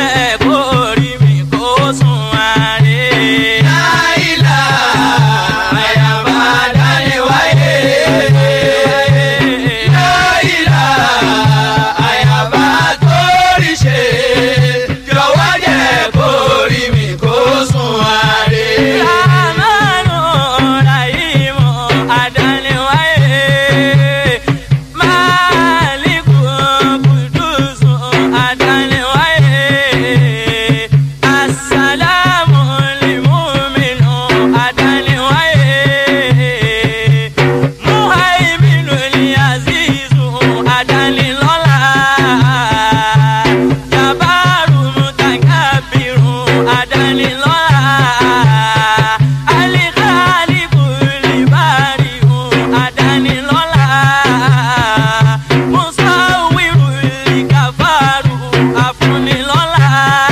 jẹ́ kó rí mi kó sùn àárẹ̀. láìlà àyàbá dání wáyé. láìlà àyàbá torí ṣe. jọ̀wọ́ jẹ́ kó rí mi kó sùn àárẹ̀. Ramanu Rahimu Adaniwaye Maliku Kudusu Adaniwaye Assalamu limuminu Adaniwaye Muhaiminu liazizu Adanilola Jabaru mutakabiru Adanilola Alikaliku libariu Adanilola Musawiru likafaru Afunilola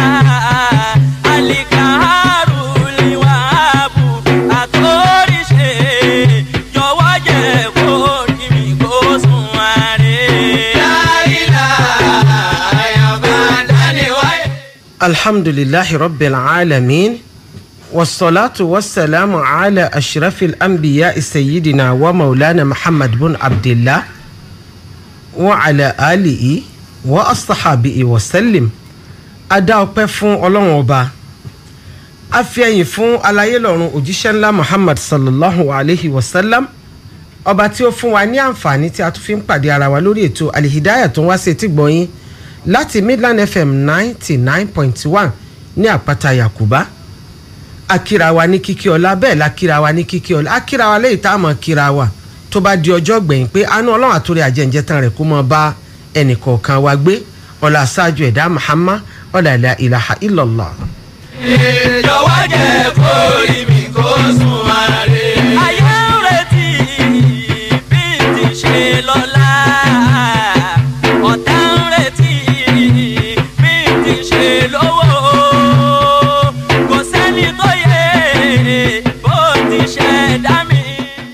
Alikaharu liwahabu Atorise Jọ̀wọ́ jẹ́ kó rí mi kó sùn àárẹ̀. láìlà àyàbá dání wáyé. alhamdulillahi rabbil alamin wasalaatu wasalaamu ala ashrafil anbiya sayyidina wa maulana muhammad bin abdillah wa ala alihi wa asahabihi wa sallim a dá ọpẹ́ fún ọlọ́run ọba a fi ẹ̀yìn fún alayé lọ́run òjíṣẹ́ ńlá muhammad sallallahu alayhi wa sallam ọba tí ó fún wa ní àǹfààní tí a tún fi ń pàdé ara wa lórí ètò alihidaya tó ń wá sí etí gbọ̀nyìn láti midland fm ninety nine point one ní àpáta yakuba akira wa ní kíkí ọlá bẹ́ẹ̀ la kíra wa ní kíkí ọlá akira wa lẹ́yìn tá a mọ̀ kíra wa tó bá di ọjọ́ gbẹ̀yìn pé àánú ọlọ́run àtòrí àjẹǹjẹ tán rẹ̀ kó mọ bá ẹnì kọ̀ọ̀kan wa gbé ọlá aṣáájú ẹ̀dá muhammad ọlá ilà ilaha illallah. jọ̀wọ́ jẹ́ kó rí mi kó sùn àárẹ̀. ayé ń retí bí ti ṣe lọ́la ọ̀tá ń retí bí ti ṣe lówó kò sẹ́ni tó yẹ bó ti ṣe dá mi.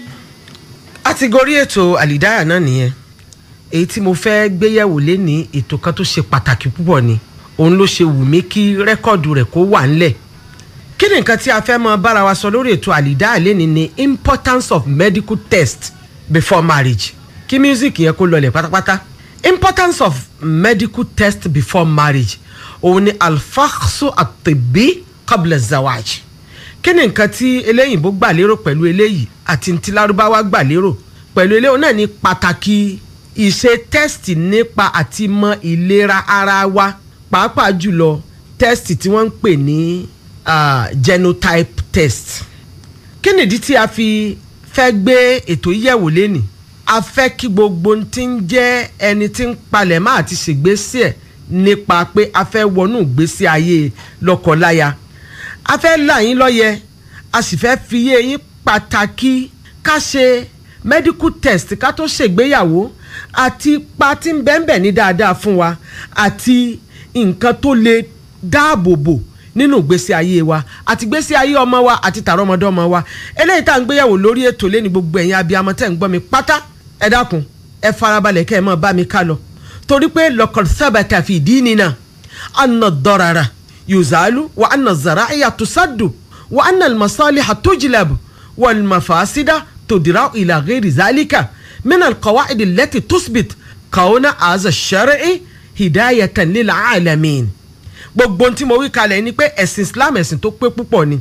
a ti gorí ètò àlìdáyà náà nìyẹn èyí tí mo fẹ́ gbéyẹ̀wò léni ètò kan tó ṣe pàtàkì púpọ̀ ni òun ló ṣe wù mí kí rẹ́kọ̀dù rẹ̀ kó wà ńlẹ̀ kí ni nǹkan tí a fẹ́ mọ bára wa sọ lórí ètò àlìdáyà léni ni importance of medical test before marriage kí music yẹn kó lọlẹ̀ pátápátá importance of medical test before marriage òun ni alfaxu atibi qabla zawaj kí ni nǹkan tí eléyìnbó gbà lérò pẹ̀lú eléyìí àti ti lárúbáwá gbà lérò pẹ̀lú eléyìí náà ní pàtàkì ìṣe tẹ́sítì nípa àti mọ ìlera ara wa pàápàá jùlọ tẹ́sítì tí wọ́n ń pè ní ah, genotype test kí nìdí tí a fi fẹ́ gbé ètò yíyẹ̀wò lénìí a fẹ́ kí gbogbo ohun tí ń jẹ́ ẹni tí ń palẹ̀ máa ti ṣègbésí ẹ̀ nípa pé a fẹ́ wọnú ìgbésí ayé lọ́kọláya a fẹ́ là yín lọ́yẹ a sì fẹ́ fi yé yín pàtàkì ká ṣe medical test ká tó ṣègbéyàwó àti ipa tí ń bẹ́ẹ̀ ní dáadáa fún wa àti nǹkan tó lè dáàbò bò nínú ìgbésí ayé wa àti ìgbésí ayé ọmọ wa àti tààrọmọdọ́mọ wa eléyìí tá à ń gbéyàwó lórí ètò lẹ́ni gbogbo ẹ̀yin abiyamọ tẹ̀ ń gbọ́ mi pátá ẹ dákun ẹ farabalẹ̀ kẹ́ ẹ mọ̀ bá mi ká lọ torí pé lọ́kọ̀ sábàtà fi ìdí nínà anna dọ́rara yuzalu wa anna zaraiya tusaddu wa anna almasaliha tujlab wal mafasida tudira ila ghairi zalika min alqawaid allati tusbit kauna aza shar'i hidayatan lil alamin gbogbo ohun tí mo wí kalẹ̀ ni pé ẹ̀sìn islam ẹ̀sìn tó pé púpọ̀ ni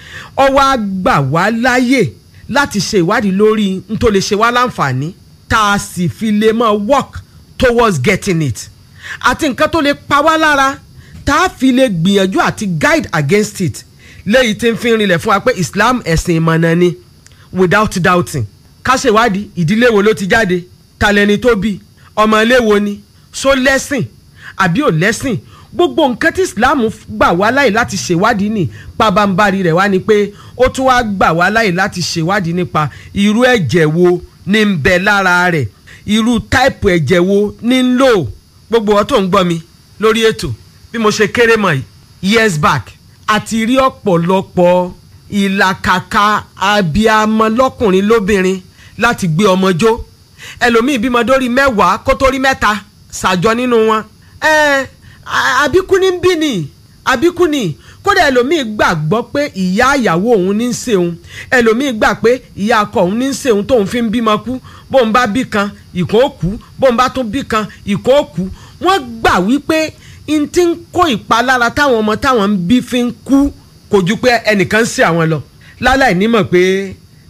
ó wá gbà wá láyè láti ṣe ìwádìí lórí n tó lè ṣe wá láǹfààní tá a sì fi lè mọ work towards getting it àti nǹkan tó lè pa wá lára tá a fi lè gbìyànjú àti guide against it léyìí tí ń fi rinlẹ̀ fún wa pé islam ẹ̀sìn ìmọ̀nà ni without doubting ká ṣèwádìí ìdílé wo ló ti jáde talẹ́ni tó bí ọmọ ilé wo ni ṣó lẹ́sìn àbí ò lẹ́sìn gbogbo nǹkan tí islam gbà wá láyè láti ṣèwádìí ní pabambari rẹ̀ wá ni pé ó tún wá gbà wá láyè láti ṣèwádìí nípa irú ẹ̀jẹ̀ wo ní ń bẹ lára rẹ̀ irú táìpù ẹ̀jẹ̀ wo ní ń lò gbogbo ọ tó ń gbọ́ mi lórí ètò bí mo ṣe kéré mọ̀ yìí years back àti rí ọ̀pọ̀lọpọ̀ ìlàkàkà abiyamọ lọ́kùnrin lóbìnrin láti gbé ọmọ jó ẹlòmíì bímọ dórí mẹ́wàá kó tó rí mẹ́ta ṣàjọ nínú wọn ẹ a- àbíkú ní ń bí ni àbíkú ni kódà ẹlòmíì gbàgbọ́ pé ìyá ìyàwó òun ní í ṣe òun ẹlòmíì gbà pé ìyá akọ òun ní í ṣe òun tóun fi ń bímọ kú bóun bá bí kan ìkó kú bóun bá tún bí kan ìkó kú wọ́n gbà wípé n ti ń kó ìpalára táwọn ọmọ táwọn ń bí fi ń kú kò ju pé ẹnìkan ń ṣe àwọn lọ láláì nímọ̀ pé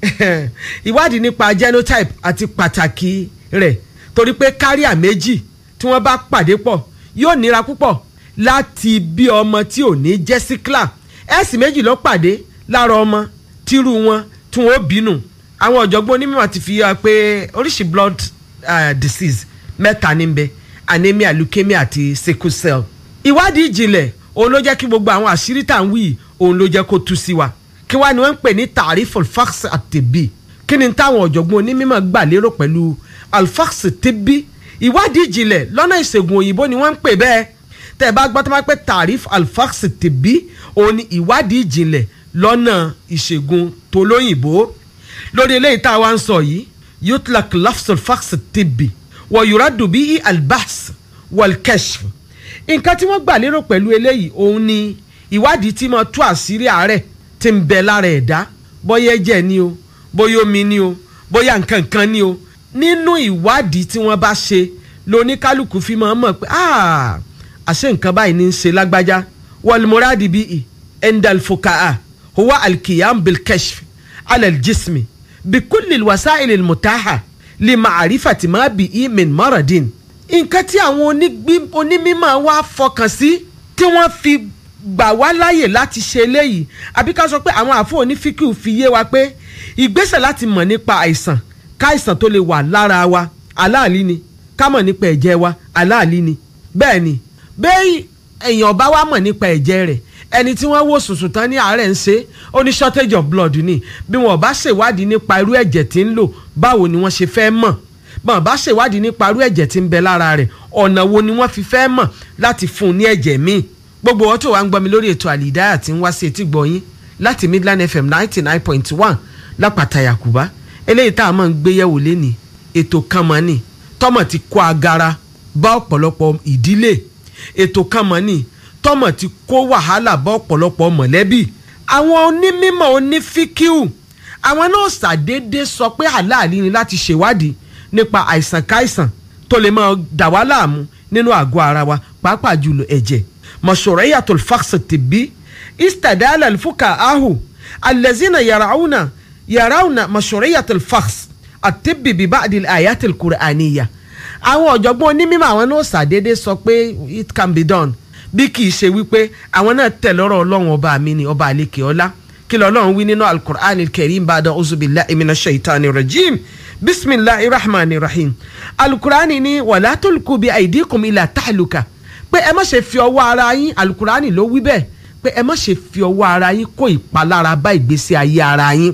ìwádìí nípa genotype àti pàtàkì rẹ̀ torí pé káríà méjì tí wọ́n bá pàdé pọ̀ yóò nira púpọ̀ láti bí ọmọ tí ò ní jẹ́ síkìlà ẹ̀sìn méjì ló pàdé lára ọmọ tírú wọn tí wọ́n bínú àwọn ọ̀jọ̀gbọ́n onímọ̀ ti fi hàn pé oríṣi blood uh, disease mẹ́ta ní bẹ anemia leukemia àti sickle cell ìwádìí ìjìnlẹ̀ òun ló jẹ́ kí gbogbo àwọn àṣírí tá à ń wí yìí, òun ló jẹ́ kó tú sí wa kí wá ni wọ́n ń pè ní tarif alfax àtẹ̀bí kí ni táwọn ọ̀jọ̀gbọ́n onímọ̀ gbà lérò pẹ̀lú alfax tẹ̀bí ìwádìí ìjìnlẹ̀ lọ́nà ìṣègùn òyìnbó ni wọ́n ń pè bẹ́ẹ̀ tẹ́ ẹ bá gbọ́ tó máa pẹ́ tarif alfax tẹ̀bí òun ni ìwádìí ìjìnlẹ̀ lọ́nà ìṣègùn tolóyìnbó lórí eléyìí tá a wá ń sọ yìí yutlak lafs alfax tẹ̀bí wọ yuradu bí albas walkeshf nǹkan tí wọ́n gbà lérò pẹ̀lú eléyìí òun ni ìwádìí tí mo tú àṣírí àárẹ̀ tí ń bẹ lára ẹ̀dá bóyá ẹ̀jẹ̀ ni o bóyá omi ni o bóyá nǹkan kan ni o nínú ìwádìí tí wọ́n bá ṣe lóníkálukú fi máa mọ̀ pé "Ah, àṣé nǹkan báyìí ní í ṣe lágbájá wàlmúrádì bíi endalfokaa huwa alkiyam bilkeshf alaljismi bikulli wasaili mutaha limaarifati ma bi'i min maradin nǹkan tí àwọn onígbí- onímọ̀ wa fọkàn sí tí wọ́n fi gbà wá láàyè láti ṣe eléyìí àbí ká sọ pé àwọn àfọ onífíkì fi yé wa pé ìgbésẹ̀ láti mọ̀ nípa àìsàn káìsàn tó lè wà lára wa aláàlí ni ká mọ̀ nípa ẹ̀jẹ̀ wa aláàlí ni bẹ́ẹ̀ ni bẹ́ẹ̀ èèyàn bá wá mọ̀ nípa ẹ̀jẹ̀ rẹ̀ ẹni tí wọ́n wò sùsù tán ní àárẹ̀ ń ṣe ó ní shortage of blood ni bí wọn bá ṣèwádìí nípa irú ẹ̀jẹ̀ tí ń lò báwo ni wọ́n ṣe fẹ́ mọ̀ bọ́n bá ṣèwádìí nípa irú ẹ̀jẹ̀ tí ń bẹ lára rẹ̀ ọ̀nà wo ni wọ́n fi fẹ́ mọ̀ láti fún un ní ẹ̀jẹ̀ míì gbogbo wọn tó wà ń gbọ́ mi lórí ètò àlìdáyà tí ń wá sí etí gbọ̀yìn láti Midland FM ninety nine point one lápàtà Yakuba eléyìí tá a máa ń gbé yẹ̀wò lẹ́nìí ètò kan mọ́ ni tọ́mọ̀ ti kó agara bá ọ̀pọ̀lọpọ̀ ìdílé ètò kan mọ́ ni tọ́mọ̀ ti kó wàhálà bá ọ̀pọ̀lọpọ̀ mọ̀lẹ́bí àwọn onímọ̀ onífíkíù àwọn náà ṣàdédé sọ pé àláàlí ni láti ṣèwádìí nípa àìsàn káìsàn tó lè máa dà wá láàmú nínú àgọ́ ara wa pàápàá jùlọ ẹ̀jẹ̀ mashru'iyatul fakhs tibbi istadala alfuka ahu allazina yarawuna yarawuna mashru'iyatul fakhs atibbi bi ba'di al-ayatil qur'aniyya àwọn ọ̀jọ̀gbọ́n onímọ̀ àwọn náà ṣàdédé sọ pé it can be done bí kì í ṣe wípé àwọn náà tẹ̀ lọ́rọ̀ ọlọ́run ọba mi ni ọba àlekè ọlá kí lọ́lọ́run wí nínú alukur'an karim bada uzubillahi minash shaitani rajim bisimilahi rahmani rahim alukur'an ni wala tulku bi aidikum ila tahluka pé ẹ má ṣe fi ọwọ́ ara yín alukur'an ló wí bẹ́ẹ̀ pé ẹ má ṣe fi ọwọ́ ara yín kó ìpalára bá ìgbésí ayé ara yín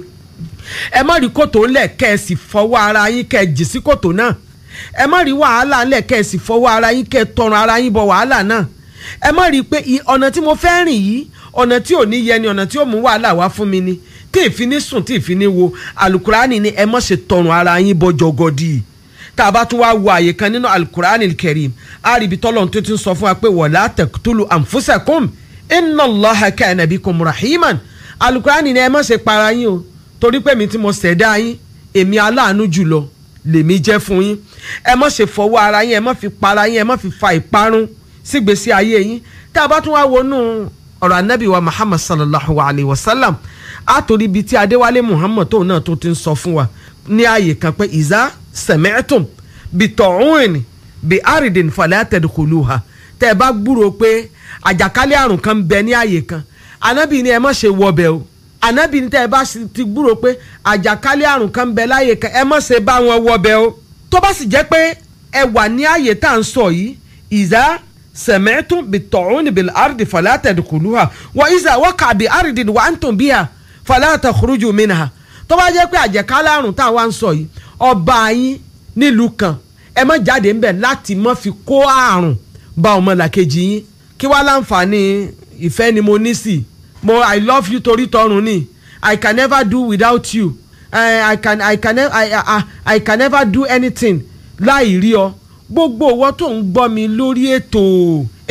ẹ má rí kòtò ńlẹ̀ kẹ́ ẹ sì fọwọ́ ara yín kẹ́ ẹ jì sí kòtò náà ẹ má rí wàhálà ńlẹ̀ kẹ́ ẹ sì fọwọ́ ara yín kẹ́ ẹ tọrùn ara yín bọ wàhálà náà ẹ má rí i pé i- ọ̀nà tí mo fẹ́ rìn yìí ọ̀nà tí ò ní yẹ ni ọ̀nà tí ò mú wàhálà wá fún mi ni tí ìfi ní sùn tí ìfi ní wo alukurani ni ẹ má ṣe tọrùn ara yín bọ jọgọdì tá a bá tún wá wo àyè kan nínú alukurani kẹrim a rí ibi tọ́lọ̀ tó ti ń sọ fún wa pé wala taqtulu anfusakum inna Allaha kana bikum rahiman alukurani ni ẹ má ṣe para yín o torí pé mi tí mo ṣẹ̀dá yín èmi aláàánú jùlọ lèmi jẹ́ fún yín ẹ má ṣe fọwọ́ ara yín ẹ má fi para yín ẹ má fi fa ìparun sígbésí ayé yín tá a bá tún wá wọnú ọ̀rọ̀ anábì wa muhammad sallallahu alayhi wa sallam a torí ibi tí adéwálé muhammad tóun náà tó ti ń sọ fún wa ní ààyè kan pé ìzá sẹ̀mẹ́tùm bí tọ̀hún bí àrídìn fala tadkhuluha tẹ́ ẹ bá gbúrò pé àjàkálẹ̀ àrùn kan ń bẹ ní ààyè kan anábì ni ẹ má ṣe wọbẹ̀ o anábì ni tẹ́ ẹ bá sì ti gbúrò pé àjàkálẹ̀ àrùn kan ń bẹ láàyè kan ẹ má ṣe bá wọn wọbẹ̀ o tó bá sì jẹ́ pé ẹ wà ní ààyè tá à ń sọ yìí ìzá sẹ̀mẹ́tùm bí tọ̀hún bí àrídìn fala tadkhuluha wa ìzá waqa'a bí àrídìn wa antum biha fala takhruju minha tó bá jẹ́ pé àjẹkálẹ̀ àrùn tá a wá ń sọ yìí ọba yín nílùú kan ẹ má jáde ńbẹ̀ láti má fi kó àrùn bá ọmọlàkejì yín kí wá láǹfààní ìfẹ́ ni mo ní sí mo i love you torí tọrùn ni i can never do without you uh, i can i can ne- I, I, I can never do anything láì rí ọ gbogbo owó tó ń gbọ́ mi lórí ètò ẹ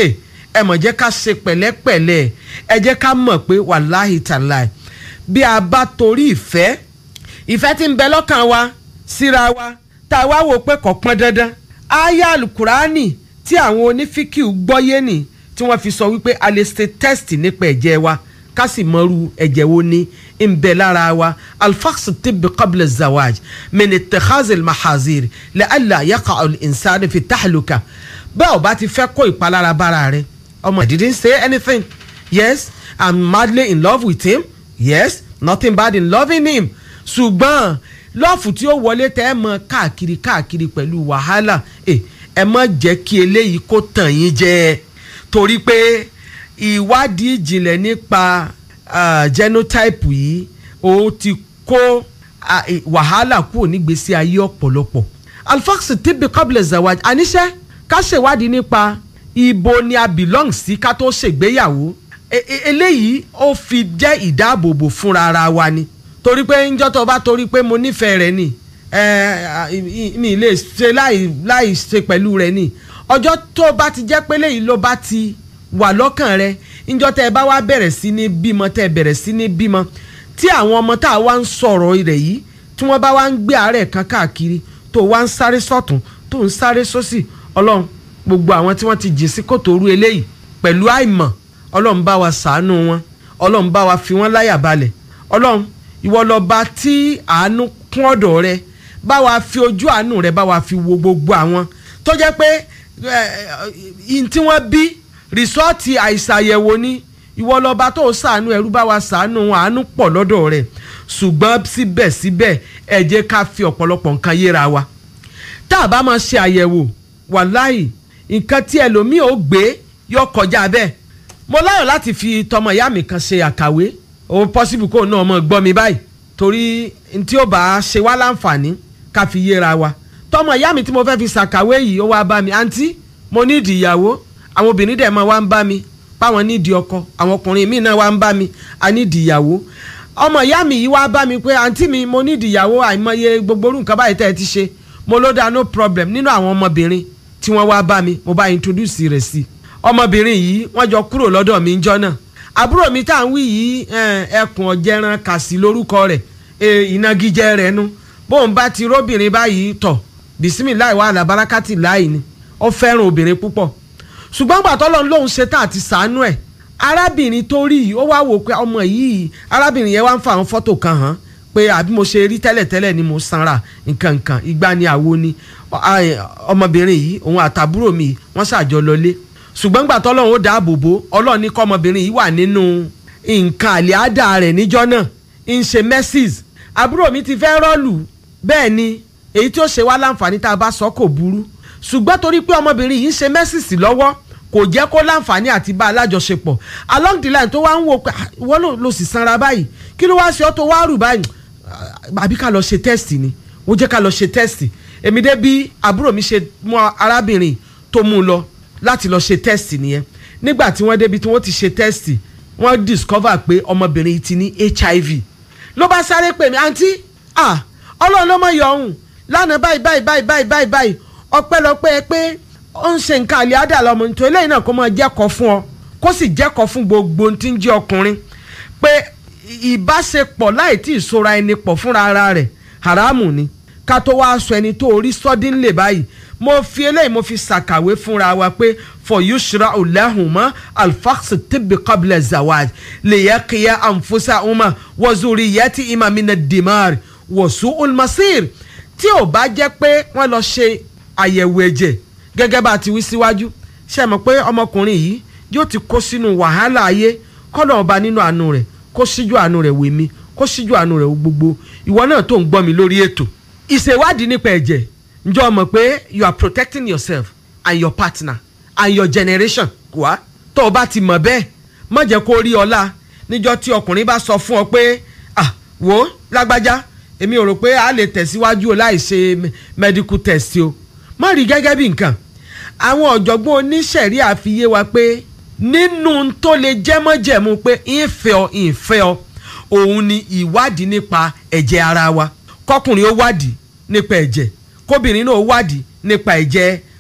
ẹ mọ̀ jẹ́ ká ṣe pẹ̀lẹ́pẹ̀lẹ́ ẹ jẹ́ ká mọ̀ pé wàláhì tàláì bí a bá torí ìfẹ́ ìfẹ́ tí ń bẹ lọ́kàn wa síra wa tá a wá wò pé kò pọn dandan aya alukurani tí àwọn onífíkìú gbọ́yé nì tí wọ́n fi sọ wípé a lè ṣe test nípa ẹ̀jẹ̀ wa ká sì mọ̀rú ẹ̀jẹ̀ wo ni ń bẹ lára wa alfaqsu tibbi qabla zawaj min ittakhazil mahazir la'alla yaqa al-insanu fi tahluka bẹ́ẹ̀ ò bá ti fẹ́ kó ìpalára bára rẹ ọmọ I didn't say anything yes I'm madly in love with him yes nothing bad in loving him ṣùgbọ́n lọ́ọ̀fù tí ó wọlé tẹ́ ẹ mọ káàkiri káàkiri pẹ̀lú wàhálà ẹ ẹ má jẹ́ kí eléyìí kó tàn yín jẹ torí pé ìwádìí ìjìnlẹ̀ nípa ah, genotype yìí ó ti kó ah, eh, wàhálà kúrò nígbésí ayé ọ̀pọ̀lọpọ̀ alfax tibbi qabla zawaj àníṣe ká ṣèwádìí nípa ibo ni a belong sí ká tó ṣègbéyàwó E- e- eléyìí ó fi jẹ́ ìdáàbòbò fúnra ara wa ni torí pé ńjọ́ tó bá torí pé mo nífẹ̀ẹ́ rẹ ni ẹ mi lè ṣe láì láì ṣe pẹ̀lú rẹ ni ọjọ́ tó bá ti jẹ́ pé léyìí ló bá ti wà lọ́kàn rẹ ńjọ́ tẹ́ ẹ bá wá bẹ̀rẹ̀ sí ní bímọ tẹ́ ẹ bẹ̀rẹ̀ sí ní bímọ tí àwọn ọmọ tá a wá ń sọ̀rọ̀ rẹ̀ yìí tí wọ́n bá wá ń gbé àárẹ̀ kan káàkiri tó wá ń sáré sọ́tún tó ń sáré sósì ọlọ́run gbogbo àwọn tí wọ́n ti jìn sí kòtò orú eléyìí pẹ̀lú àìmọ̀ ọlọ́run bá wa ṣàánú wọn ọlọ́run bá wa fi wọ́n láyà balẹ̀ ọlọ́run ìwọ lọ́ba tí àánú kún ọ̀dọ̀ rẹ bá wa fi ojú àánú rẹ bá wa fi wo gbogbo àwọn tó jẹ́ pé ihun tí wọ́n bí rìsọ́ọ̀tì àìsàyẹ̀wò ni ìwọ lọ́ba tó ṣàánú ẹrú bá wa ṣàánú wọn àánú pọ̀ lọ́dọ̀ rẹ ṣùgbọ́n síbẹ̀síbẹ̀ ẹ jẹ́ ká fi ọ̀pọ̀lọpọ̀ nǹkan yéra wa tá a bá máa ṣe àyẹ̀wò wàláì nǹkan tí ẹlòmíì ò gbé yọ kọjá bẹ́ẹ̀ mo láyọ̀ láti fi tọmọ ìyá mi kan ṣe àkàwé ó possible kó náà mọ̀ gbọ́ mi báyìí torí n tí ó bá ṣe wá láǹfààní ká fi yéra wa tọmọ ìyá mi tí mo fẹ́ fi ṣàkàwé yìí ó wá bá mi àǹtí mo nídìí ìyàwó àwọn obìnrin dẹ̀ máa wá ń bá mi páwọn nídìí ọkọ àwọn ọkùnrin míì náà wá ń bá mi a nídìí ìyàwó ọmọ ìyá mi yìí wá bá mi pé àǹtí mi mo nídìí ìyàwó àìmọye gbogbo orú nǹkan báyìí tẹ́ ẹ ti ṣe mo ló dá no problem nínú àwọn ọmọbìnrin tí wọ́n wá bá mi mo bá introduce rẹ̀ sí ọmọbìnrin yìí wọ́n jọ kúrò lọ́dọ̀ mi ńjọ́ náà àbúrò mi tá à ń wí yìí ẹkùn ọ̀jẹ̀ran kàsí lórúkọ rẹ̀ ìnagijẹ rẹ̀ nu bóun bá ti róbìnrin báyìí tọ̀ bisimilayi wà lábarakati láì ni ó fẹ́ràn obìnrin púpọ̀ ṣùgbọ́n gbàtọ́ lọ́n lóun ṣe tá àti sàánú ẹ̀ arábìnrin tó rí yìí ó wá wò pé ọmọ yìí arábìnrin yẹn wá ń fa àwọn fọ́tò kan hàn pé àbí mo ṣe rí tẹ́lẹ̀tẹ́lẹ̀ ni mo sanra nǹkan nǹkan ìgbà ni àwo ni ọmọbìnrin yìí òun àtàbúrò mi wọ́n ṣàjọ lọlé ṣùgbọ́n gbà tọ́lọ́run ó dáàbò bò ọlọ́run ní kọ́ ọmọbìnrin yìí wà nínú nǹkan àlẹ́àdà rẹ̀ níjọ́ náà ń ṣe messis àbúrò mi ti fẹ́ rọ́ọ̀lù bẹ́ẹ̀ ni èyí tí ó ṣe wá láǹfààní tá a bá sọ kò burú ṣùgbọ́n torí pé ọmọbìnrin yìí ń ṣe messis lọ́wọ́ kò jẹ́ kó láǹfààní àti bá alájọṣepọ̀ along the line tó wá ń wò pé wọ́n ló sì sanra báyìí kí ló wá ṣe ọ́ tó wá rù báyìí àbí ká lọ ṣe test ni ó jẹ́ ká lọ ṣe test èmi dé bí àbúrò mi ṣe mú arábìnrin tó mú un lọ láti lọ ṣe test nìyẹn nígbà tí wọ́n débi tí wọ́n ti ṣe test wọ́n discover pé ọmọbìnrin yìí ti ní hiv ló bá sáré pè mí àǹtí ah ọlọ́run ló mọ̀ yọ ọ̀hún lánàá báyìí báyìí báyìí báyìí báyìí báyìí ọpẹ́lọpẹ́ pé ó ń ṣe nǹkan àlẹ́ àdà lọ́mọ nítorí eléyìí náà kó máa jẹ́kọ̀ọ́ fún ọ kó sì jẹ́kọ̀ọ́ fún gbogbo ohun tí ń jẹ́ ọkùnrin pé ìbáṣepọ̀ láì tí ì sora ẹni pọ̀ fúnra ara rẹ̀ haramu ni ká tó wá sọ ẹni tó orí sọ́dínlẹ̀ báyìí mo fi eléyìí mo fi ṣàkàwé fúnra wa pé for yushra ulahuma alfax tibbi qabla zawaj liyaqiya anfusa uma wazuri yati ima mina dimar wasu ulmasir tí ò bá jẹ́ pé wọ́n lọ ṣe àyẹ̀wò ẹ̀jẹ̀ gẹ́gẹ́ bá a ti wí síwájú ṣe mọ̀ pé ọmọkùnrin yìí yóò ti kó sínú wàhálà ayé kọ́nà ọba nínú àánú rẹ̀ kó síjú àánú rẹ̀ wè mí kó síjú àánú rẹ̀ gbogbo ìwọ náà tó ń gbọ́ mi lórí ètò ìṣèwádìí nípa ẹ̀jẹ̀ ǹjọ́ mọ̀ pé you are protecting yourself and your partner and your generation wá tó o bá ti mọ̀ bẹ́ẹ̀ má jẹ́ kó rí ọlá níjọ́ tí ọkùnrin bá sọ fún ọ pé ah wo lágbájá èmi ò rò pé a lè tẹ̀síwájú o láì ṣe medical test o má rí gẹ́gẹ́ bí nǹkan àwọn ọ̀jọ̀gbọ́n oníṣẹ̀rí àfiyé wa pé nínú tó lè jẹ́mọ́jẹ̀mú pé ìfẹ́ ọ ìfẹ́ ọ òun ni ìwádìí nípa ẹ̀jẹ̀ ara wa kọkùnrin ó wádìí nípa ẹ̀jẹ̀ kóbìnrin náà ó wádìí nípa ẹ̀jẹ̀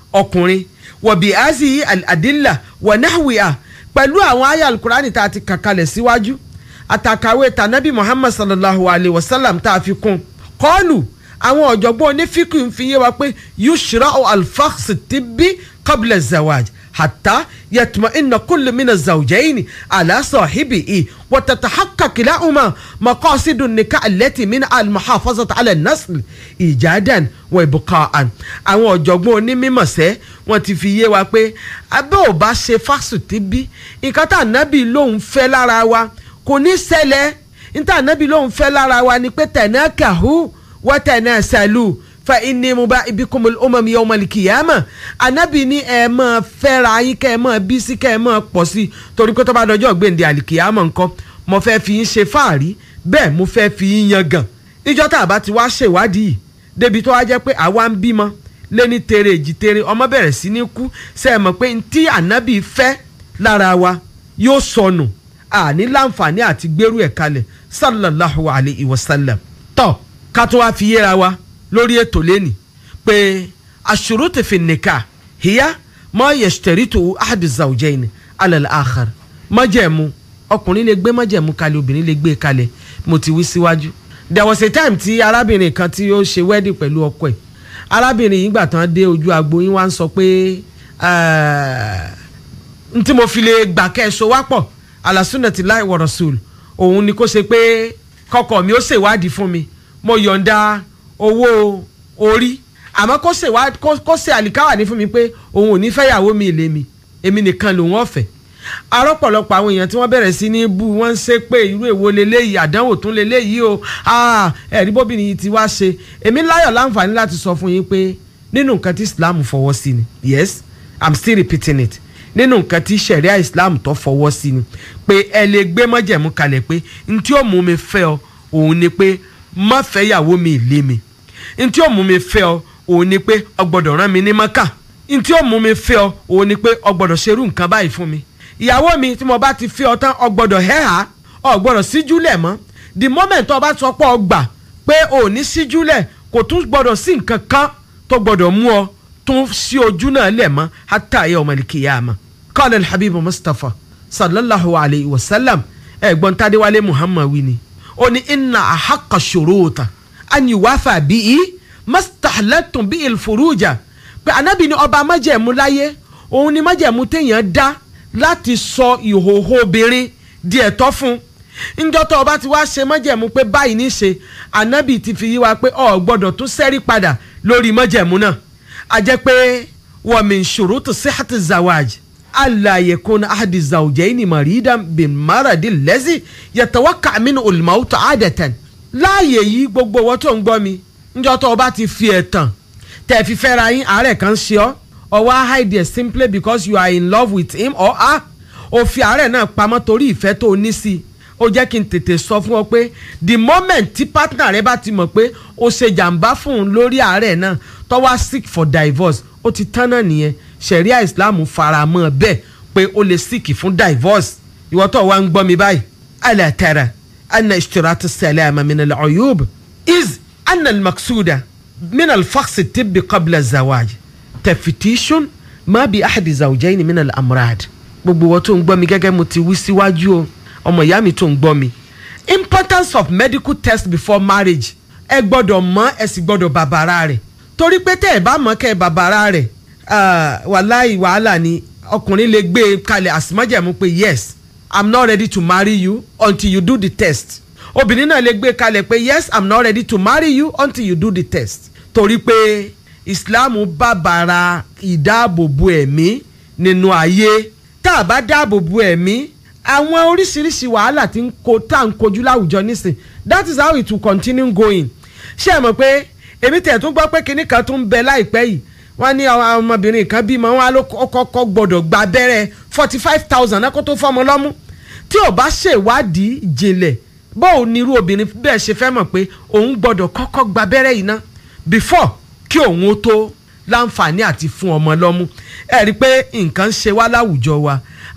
ọkùnrin wọ̀bí azi adilla wọ̀nàwìà pẹ̀lú àwọn àyà alukurani tá a ti kàkalẹ̀ síwájú àtàkàwé tànàbí muhammad sallallahu alayhi wa sallam tá a fi kún kọ́ọ̀lù àwọn ọ̀jọ̀gbọ́n onífíkì ń fi yé wa pé yushra alfax tibbi qabla zawaj hatta yatma inna kullu mina zawjaini ala sahibihi wa tatahaqqaq lahuma maqasidu nikah allati min almuhafazati ala nasl ijadan wa ibqa'an àwọn ọ̀jọ̀gbọ́n onímọ̀sẹ́ wọ́n ti fi yé wa pé abẹ́ ò bá ṣe fásitì tibbi nǹkan tá ànábì lòun fẹ́ lára wa kò ní ṣẹlẹ̀ níta ànábì lòun fẹ́ lára wa ni pé tanakahu wa tanasalu fa inni muba'ibikumul umam yawmal qiyamah ànábì ní ẹ máa fẹ́ra yín kẹ́ ẹ máa bí sí kẹ́ ẹ máa pọ̀ sí torí pé tó bá dọjọ́ gbèǹde àlìkìyàmọ̀ nǹkan mo fẹ́ fi yín ṣe fáàrí bẹ́ẹ̀ mo fẹ́ fi yín yan gàn níjọ́ tá a bá ti wá ṣèwádìí yìí débi tó wá jẹ́ pé àwa ń bímọ lẹ́ni tere èjì tere ọmọ bẹ̀rẹ̀ sí ní kú ṣe é mọ̀ pé ntí ànábì fẹ́ lára wa yóò sọnù àní láǹfààní àti gbérú ẹ̀ kalẹ̀ sallallahu alayhi wa sallam. tọ́ ká tó wá fi yéra wa lórí ètò lẹ́nì pé aṣurutu fi nikah hiya ma yashtaritu ahadu zawjayn ala al-akhar májẹ̀mú ọkùnrin lè gbé májẹ̀mú kalẹ̀ obìnrin lè gbé kalẹ̀ mo ti wí síwájú. there was a time tí arábìnrin kan tí ó ṣe wedding pẹ̀lú ọkọ ẹ̀ arábìnrin yìí gbà tán dé ojú agbo yín wá ń sọ pé n tí mo fi lè gbà kẹ́ ẹ so wá pọ̀ alasunnati láì wa rasul òun ni kó ṣe pé kọkọ mi ó ṣèwádìí fún mi mo yọ̀ǹda owó orí àmọ́ kó ṣèwádìí kó ṣe àlìkáwà ní fún mi pé òun ò ní fẹ́yàwó mi ìlé mi èmi nìkan lòun ọ̀fẹ́ arọ́pọ̀lọpọ̀ àwọn èèyàn tí wọ́n bẹ̀rẹ̀ sí ní bú wọ́n ń ṣe pé irú èwo leléyìí àdánwò tún leléyìí o ẹ̀rí bóbìnrin yìí ti wá ṣe èmi láyọ̀ láǹfààní láti sọ fún yín pé nínú nǹkan tí Islam fọwọ́ sí ni yes I'm still repeating it nínú nǹkan tí sẹ̀ríà Islam tó fọwọ́ sí ni pé ẹ lè gbé mọ́jẹ̀mú kalẹ̀ pé n tí ó mú mi fẹ́ ọ òun ni pé má fẹ́ yàwó mi lé mi n tí ó mú mi fẹ́ ọ òun ni pé ọ gbọ́dọ̀ rán mi ní mọ́kà n tí ó mú mi fẹ́ ọ òun ni pé ọ gbọ́dọ̀ ṣerú nǹkan báyìí fún mi ìyàwó mi tí mo bá ti fẹ́ ọ tán ọ gbọ́dọ̀ hẹ́hà ọ gbọ́dọ̀ síjúlẹ̀ mọ́ the moment ọ bá sọ pé ọ gbà pé ò ní síjúlẹ̀ kò tún gbọ́dọ̀ sí nǹkan kan tó gbọ́dọ̀ mú ọ tún sí ojú náà lẹ̀ mọ́ hatta yawm al-qiyamah qala al-habib mustapha sallallahu alayhi wa sallam ẹ̀gbọ́n tadéwálé muhammad wí ni ó ní inna ahaqqa shuruta an yuwafa bihi mastahlattum bihi al-furuja pé anabi ni ọba májẹ̀mú láyé òun ni májẹ̀mú téèyàn dá láti sọ ìhòòhò obìnrin di ẹ̀tọ́ fún njọ́ tó o bá ti wá ṣe májẹ̀mú pé báyìí ní ṣe anabi ti fi yí wa pé o gbọ́dọ̀ tún sẹ́rí padà lórí májẹ̀mú náà a jẹ́ pé wa min shurutu sihhati zawaj alla yakuna ahadi zawjaini maridan bin maradi lezi yatawakka minhu al-maut adatan láàyè yìí gbogbo owó tó ń gbọ́ mi njọ́ tó o bá ti fi ẹ̀tàn tẹ̀ fi fẹ́ra yín àárẹ̀ kan ṣe ọ́ or wá hide there simply because you are in love with him or her o fi àárẹ̀ náà pamọ́ torí ìfẹ́ tó o ní sí i ó jẹ́ kí n tètè sọ fún ọ pé the moment tí partner rẹ bá ti mọ̀ pé o ṣe jàǹbá fún un lórí àárẹ̀ náà tó wá seek for divorce ó ti tán náà nìyẹn sharia islam fara mọ́ bẹ́ẹ̀ pé o lè seek fún divorce ìwọ tó wá ń gbọ́ mi báyìí ala tara anna ishtirat as-salama min al-uyub is anna al-maqsuda min al-fakhs at-tibbi qabla az-zawaj tẹfitishun má bi ahadi zawjaini min al-amrad gbogbo wọn tó ń gbọ́ mi gẹ́gẹ́ mo ti wí síwájú o ọmọ ìyá mi tó ń gbọ́ mi importance of medical test before marriage ẹ gbọ́dọ̀ mọ̀ ẹ sì gbọ́dọ̀ bàbàrà rẹ̀ torí pé tẹ́ ẹ bá mọ̀ kẹ́ ẹ bàbàrà rẹ̀ wàláì wàhálà ni ọkùnrin lè gbé e kalẹ̀ àsìmọ́jẹ̀mú pé yes i'm not ready to marry you until you do the test obìnrin náà lè gbé e kalẹ̀ pé yes i'm not ready to marry you until you do the test torí pé islam bàbàrà ìdáàbòbò ẹ̀mí nínú ayé tá a bá dáàbòbò ẹ̀mí àwọn oríṣiríṣi wàhálà tí ń ko tá à ń kojú láwùjọ nísìn that is how it will continue going ṣé ẹ mọ̀ pé èmi tẹ̀ tún gbọ́ pé kinní kan tún ń bẹ láìpẹ́ yìí wọ́n ní ọmọbìnrin kan bímọ wọn á ló kọ́kọ́ gbọ́dọ̀ gba abẹ́rẹ́ forty five thousand náà kó tó fọ́mọ lọ́mú tí ò bá ṣèwádìí ìjìnlẹ̀ bóun ni irú obìnrin bẹ́ẹ̀ ṣe fẹ́ mọ̀ pé òun gbọ́dọ̀ kọ́kọ́ gba abẹ́rẹ́ yìí ná before kí òun ó tó láǹfààní àti fún ọmọ lọ́mú ẹ rí i pé nǹkan ń ṣe wá láwùjọ wa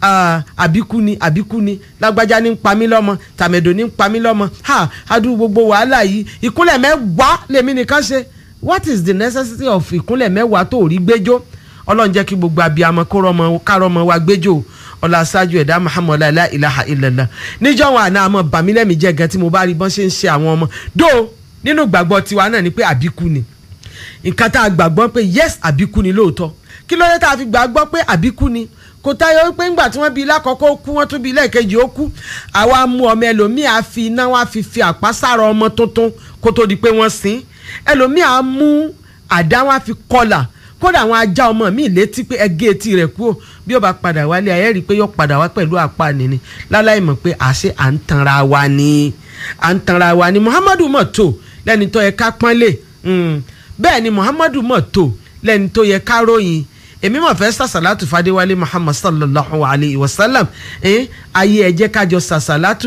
àbíkú ni àbíkú ni lágbájá ní ń pa mí lọ́mọ tàmẹ̀dò ní ń pa mí lọ́mọ ha adúrú gbogbo wàhálà yìí ìkúnlẹ̀ mẹ́wàá lèmi nìkan ṣe what is the necessity of ìkúnlẹ̀ mẹ́wàá tó rí gbẹ́jọ́ ọlọ́run jẹ́ kí gbogbo abiyamọ kó rọmọ kárọmọ wa gbẹ́jọ́ ọlá aṣáájú ẹ̀dá muhammed la ilaha illallah níjọ́ wọn àná àmọ́ bàmílẹ́mì jẹ́ gan tí mo bá rí bọ́n ṣe ń ṣe àwọn ọmọ dó nínú gbàgbọ́ tiwa náà ni pé àbíkú ni nǹkan tá a gbàgbọ́ pé yes àbíkú ni lóòótọ́ kí ló dé tá a fi gbàgbọ́ pé àbíkú ni kò táyọ̀ pé ńgbà tí wọ́n bí lákọ̀ọ́kọ́ kú wọ́n tún bí lẹ́ẹ̀kejì ó kú àwa mú ọmọ ẹlòmíì á fi iná wọn á fi fi àpá sára ọmọ tuntun kó tó di pé wọ́n sin ẹlòmíì á mú àdá wọn á fi kọlà kódà àwọn ajá ọmọ mi létí pé ẹgé etí rẹ̀ kúrò bí ó bá padà wálé ayé rí i pé yóò padà wá pẹ̀lú àpá nìní láláì mọ̀ pé àṣé à ń tanra wa ni à ń tanra wa ni muhammadu mọ̀ tó lẹ́ni tó yẹ ká pọ́nlé bẹ́ẹ̀ ni muhammadu mọ̀ tó lẹ́ni tó yẹ ká ròyìn èmi mọ̀ fẹ́ sàṣàlátù fadéwálé muhammad sallallahu alayhi wa sallam ayé ẹ jẹ́ kájọ sàṣàlátù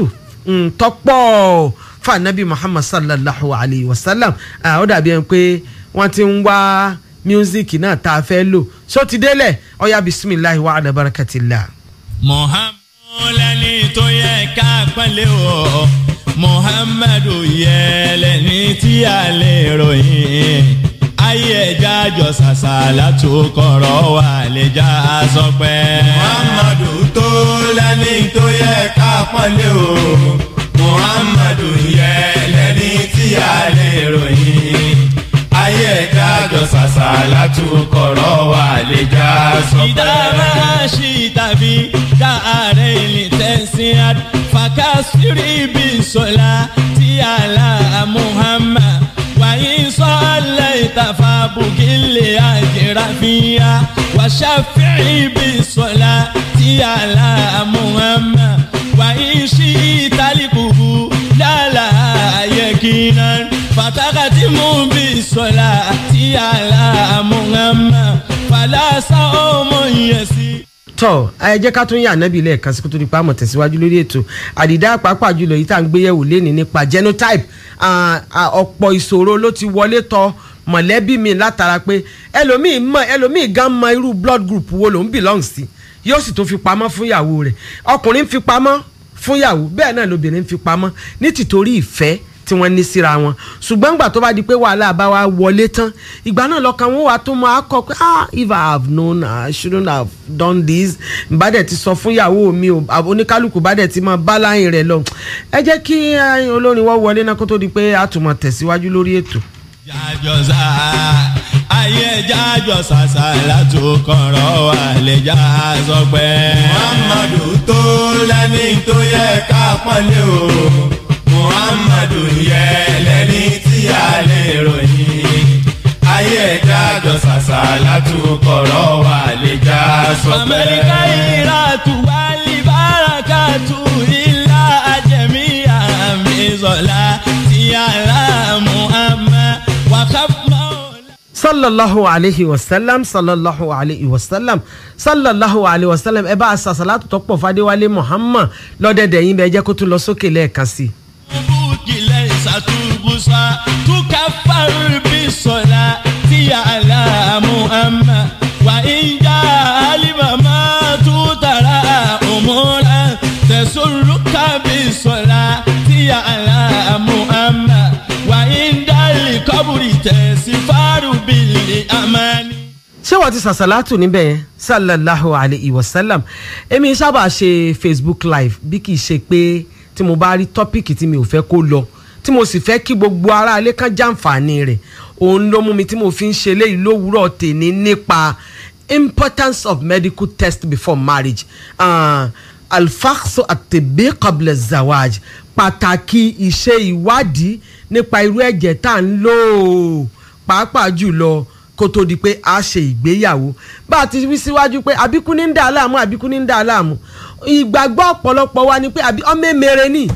tọ́pọ̀ fànàbí muhammad sallallahu alayhi wa sallam ó dàbí ẹni pé wọ́n ti ń wá míúsíkì náà tá a fẹ́ lò só ti délẹ̀ ọ̀yá bisimilahi wa ala barakatillah. muhammadu lẹni tó yẹ ká pẹ́lẹ́ o muhammadu yẹ lẹni tí a lè ròyìn ayé ẹja jọ sàṣàlá tó kọ̀rọ̀ wà lè já sọpẹ́. muhammadu tó lẹ́ni tó yẹ ká pọ́nlé o muhammadu yẹ lẹ́ni tí a lè ròyìn ayé ẹja jọ sàṣàlá tó kọ̀rọ̀ wà lè já sọpẹ́. ìdára ṣì tàbí dáàrẹ ilé tẹ̀sìn àd fàkàsírí bí sọlá tí àlà muhammad wàyí sọ́ọ̀lẹ̀ ìtàfà bùkílẹ̀ àjẹràfíà wàṣàfihì bí sọlá tí àlà muhammad wàyí sí ìtàlíkùkù lálà ayẹkìnà fàtàkàtì mú bí sọlá tí àlà muhammad fàlàsà ọmọ yẹn sí tọ ẹ jẹ́ ká tún yà nábì lẹ́ẹ̀kan sí kó tó di pa àmọ̀ tẹ̀síwájú lórí ètò àdìdá pàápàá jùlọ yìí tá à ń gbéyẹ̀wò léni nípa genotype ọ̀pọ̀ ìṣòro ló ti wọlé tọ mọ̀lẹ́bí mi látara pé ẹlòmíì mọ ẹlòmíì gan mọ irú blood group wo lòún belong sí yóò sì tó fi pamọ́ fún ìyàwó rẹ̀ ọkùnrin ń fi pamọ́ fún ìyàwó bẹ́ẹ̀ náà lobìnrin ń fi pamọ́ ní tìtorí ìfẹ́ tí wọ́n ní síra wọn ṣùgbọ́n ìgbà tó bá di pé wàhálà bá wa wọlé tán ìgbà náà lọ́kàn wọn wà tó máa kọ pé ah if i have known i shouldn't have done this bá dẹ̀ ti sọ fún ìyàwó mi o oníkálukú bá dẹ̀ ti máa bá láyìn rẹ̀ lọ ẹ jẹ́ kí olórin wọ́n wọlé náà kó tó di pé a tún máa tẹ̀síwájú lórí ètò. jájọsà ayé jájọsà sàlátù kọ̀rọ̀ wà lè já sọpẹ́. muhammadu tó lẹ́ni tó yẹ ká pọ́nlé o muhammadu yẹ lẹ́ni tí a lè ròyìn ayé ẹja jọ ṣàṣà látúkọ̀rọ̀ wà lè já sọpẹ́. amẹ́ríkà ìràtú wálé bárakàtú ilá ajẹ́mí àmì sọ̀lá tí aláàmú àmà wàkàfọ́. sallallahu alayhi wa sallam sallallahu alayhi wa sallam sallallahu alayhi wa sallam ẹ bá a sàṣàlátù tó pọ̀ fadéwálé muhammad lọ́dẹ̀dẹ̀ yín bẹ́ẹ̀ jẹ́ kó tún lọ sókè lẹ́ẹ̀kan sí i. bukile satubusa tukafaru bisola ti alamu ama wa inja alimama tutara umura tesuruka bisola ti alamu ama wa indali kaburi tesifaru bili amani. ṣé wọ́n ti sàṣàlátù níbẹ̀ yẹn sallallahu alayhi wa sallam èmi sábà ṣe facebook live bí kì í ṣe pé tí mo bá rí tọ́pìkì tí mi ò fẹ́ kó lọ tí mo sì fẹ́ kí gbogbo aráalé kan jàǹfààní rẹ̀ òun ló mú mi tí mo fi ń ṣe léyìí lówùúrọ̀ tèmi nípa importance of medical test before marriage uh, alfaxo àtẹ̀bẹ́ qabla zawaj pàtàkì ìṣe ìwádìí nípa irú ẹ̀jẹ̀ tá à ń lò ó pàápàá jùlọ kó tó di pé a ṣe ìgbéyàwó bá a ti wí síwájú pé àbíkú ní ń dà á láàmú àbíkú ní ń dà á láàmú ìgbàgbọ́ ọ̀pọ̀lọpọ̀ wa ni pé àbí ọmọ èmèrè ni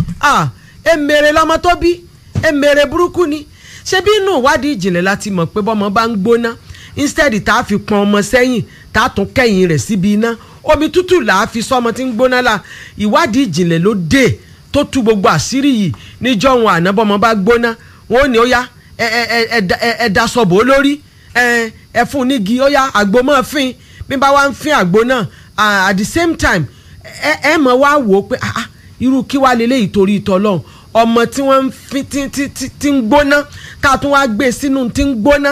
èmèrè lọmọ tó bí èmèrè burúkú ni ṣé bí inú ìwádìí ìjìnlẹ̀ láti mọ̀ pé bọ́mọ bá ń gbóná instead tá a fi pọn ọmọ sẹ́yìn tá a tún kẹ́yìn rẹ̀ síbi iná omi tútù là á fi sọ́mọ tí ń gbóná la ìwádìí ìjìnlẹ̀ ló dé tó tú gbogbo àṣírí yìí níjọ́ wọn àná bọ́mọ bá gbóná wọn ò ní ó yá ẹ ẹ ẹ ẹ daṣọ bò ó lórí ẹ ẹ fún un nígi ó yá àgbo máa fín bí bá wá ń fín àgbo náà at the same time ẹ ẹ mọ̀ wá wò ó pé ah irú kí wàá lélẹ́yìí torí ìtọ́ lọ́hùn ọmọ tí wọ́n ń fi tí tí tí tí ń gbóná ká tún wá gbé sínú tí ń gbóná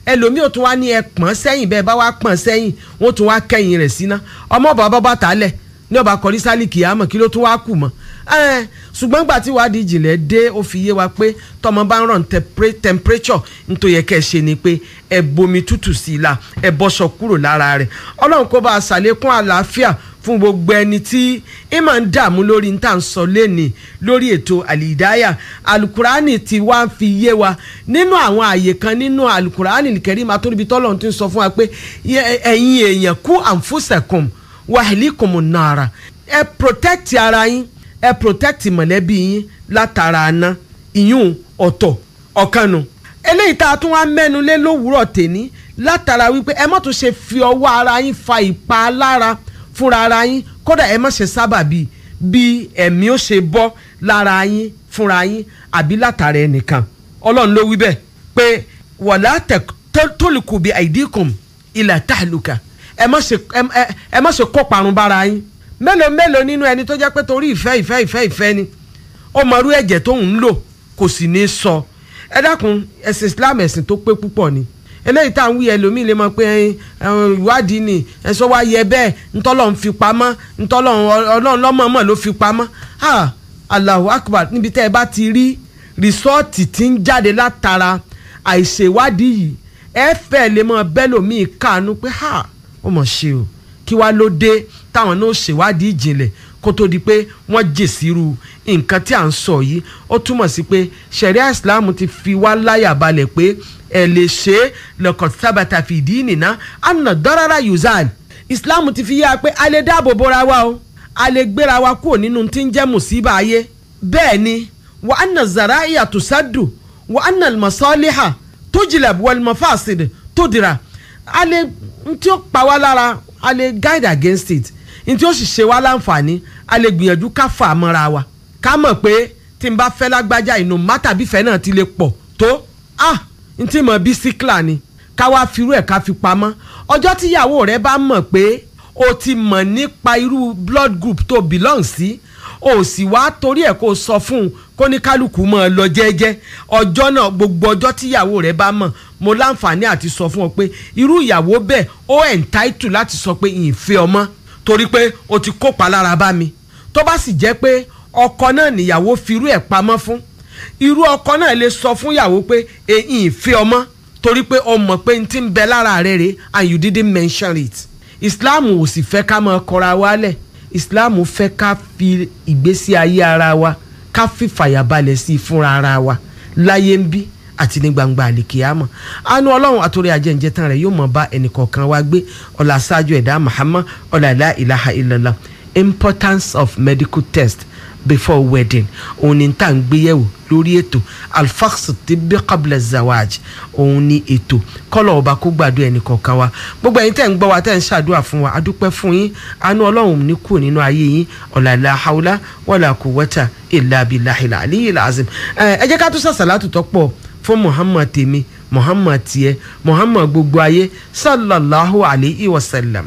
ẹlòmíì ò tún wá ní ẹ pọ́n sẹ́yìn bẹ́ẹ̀ bá wá pọ́n sẹ́yìn wọ́n tún wá kẹ́yìn rẹ̀ síná ọmọ bàbá bàtà lẹ̀ ní ọba kọrí sálì kìámọ̀ kí ló tún wá kù mọ́ ẹ ṣùgbọ́n gbà tí wàá di ìjìnlẹ̀ dé ó fi yé wa pé tọmọ bá ń rán tempera- temperature nítorí yẹ kẹ́ ẹ ṣe ni pé ẹ bomi tútù sí i la ẹ bọ́ṣọ kúrò lára rẹ̀ ọlọ́run kó bá a ṣàlékún àlàáfíà fún gbogbo ẹni tí ẹ máa ń dààmú lórí ní tà ń sọ lẹ́nìí lórí ètò àlìdáyà alukurani ti wá ń fi yé wa nínú àwọn àyè kan nínú alukurani kẹrí máa tó níbi tọ́lọ́run ti ń sọ fún wa pé yẹ- ẹ̀yin èèyàn kú àǹfùsẹ̀kùn wàhálìkùn nàrà ẹ protect ara yín ẹ protect mọ̀lẹ́bí yín látara aná ìyún ọ̀tọ̀ ọ̀kanu eléyìí tá a tún wá mẹ́nu lé lówùúrọ̀ tèní látara wípé ẹ má tún ṣe fi ọwọ́ ara yín fa ìpalára fúnra ara yín kódà ẹ má ṣe sábà bí bí ẹ̀mí ó ṣe bọ́ lára yín fúnra yín àbí látara ẹnìkan ọlọ́run ló wí bẹ́ẹ̀ pé wọ̀lá tólùkù bí àìdíkùn ilà tàlùkà ẹ má ṣe ẹ- ẹ- ẹ má ṣe kó parun bára yín mélòó mélòó nínú ẹni tó jẹ́ pé torí ìfẹ́ ìfẹ́ ìfẹ́ ìfẹ́ ni ó mọrú ẹ̀jẹ̀ tó ń lò kò sì ní sọ ẹ dákun ẹ̀sìn Islam ẹ̀sìn tó pé púpọ̀ ni eléyìí tá à ń wí ẹlòmíì lè mọ pé ẹ, ẹ, ìwádìí ni ẹ̀sọ́ wa yẹ bẹ́ẹ̀ ntọ́lọ́ ń fi pamọ́ ntọ́lọ́ ọlọ́run lọ́mọ̀ọ́mọ̀ ló fi pamọ́ ha Allahu Akbar níbi tẹ́ ẹ bá ti rí rìsọ́ọ̀tì tí ń jáde látara àìṣèwádìí yìí ẹ fẹ́ lè mọ bẹ́lòmíì káàánú pé ha ó mọ̀ ṣe o kí wá ló dé táwọn náà ṣèwádìí ìjìnlẹ̀ kó tó di pé wọ́n jèsìrú nǹkan tí à ń sọ yìí ó túmọ̀ sí pé ṣẹ̀ríà islam ti fi wá láyà balẹ̀ pé ẹ lè ṣe é lọ́kàn sábàtà fìdí nìna àna dọ́rọ́rà yuzal islam ti fi yá pé a lè dáàbò bora wa o a lè gbéra wa kúrò nínú tí ń jẹ́ mùsíbà ayé bẹ́ẹ̀ ni wa anna zara'iya tusadu wa anna masaliha tujilab wal mafasid tudira a lè ntí ó pa wá lára a lè guide against it ntí ó sì ṣe wá láǹfààní a lè gbìyànjú ká fà á mọ́ra wa ká mọ̀ pé tí n bá fẹ́ lágbájá inú mátà bífẹ́ náà ti lè pọ̀ tó ah ntí mọ̀ bí síkìlà ni ká wá firú ẹ̀ ká fi pamọ́ ọjọ́ tíyàwó rẹ bá mọ̀ pé o ti mọ̀ nípa irú blood group tó belong sí o sì wá torí ẹ̀ kó o sọ fún un kó ní kálukú mọ̀ ọ́ lọ jẹ́jẹ́ ọjọ́ náà gbogbo ọjọ́ tíyàwó rẹ bá mọ̀ mo láǹfààní àti sọ fún ọ pé irú ìyàwó bẹ́ẹ̀ ó entitled láti sọ pé ìfẹ́ ọmọ torí pé o ti kópa lára bá mi tó bá sì jẹ́ pé ọkọ náà níyàwó firú ẹ̀ pamọ́ fún irú ọkọ náà lè sọ fún ìyàwó pé èyí ìfẹ́ ọmọ torí pé o mọ̀ pé n ti ń bẹ lára rẹ̀ rè and you didn't mention it Islam ò sì fẹ́ ká máa kọra wálẹ̀ Islam fẹ́ ká fi ìgbésí ayé ara wa ká fi fàyàbalẹ̀ sí i fúnra ara wa láyé ń bí àti ní gbangba àlìkìyàmọ̀ àánú ọlọ́run àtòrí ajẹ́njẹ́ tán rẹ̀ yóò mọ̀ bá ẹnìkọ̀ọ̀kan wa gbé ọ̀là ṣáájú ẹ̀dá Muhammad ọ̀là ilá ilaha illallah importance of medical test before wedding òun ni tá à ń gbéyẹ̀wò lórí ètò alfax tibbi qabla zawaj òun ni ètò kọ́lọ̀ ọba kó gbàdúrà ẹnì kọ̀ọ̀kan wa gbogbo ẹ̀yin tẹ̀ ń gbọ́ wa tẹ̀ ń ṣàdúrà fún wa adúpẹ́ fún yín àánú ọlọ́run ní kù nínú ayé yín ọ̀làlà haúlá wàlà quwwata illa billahil aliyyil azim ẹ ẹ jẹ́ ká tún sàṣàlátù tó pọ̀ fún muhammad tèmi muhammad tiẹ̀ muhammad gbogbo ayé sallallahu alayhi wa sallam.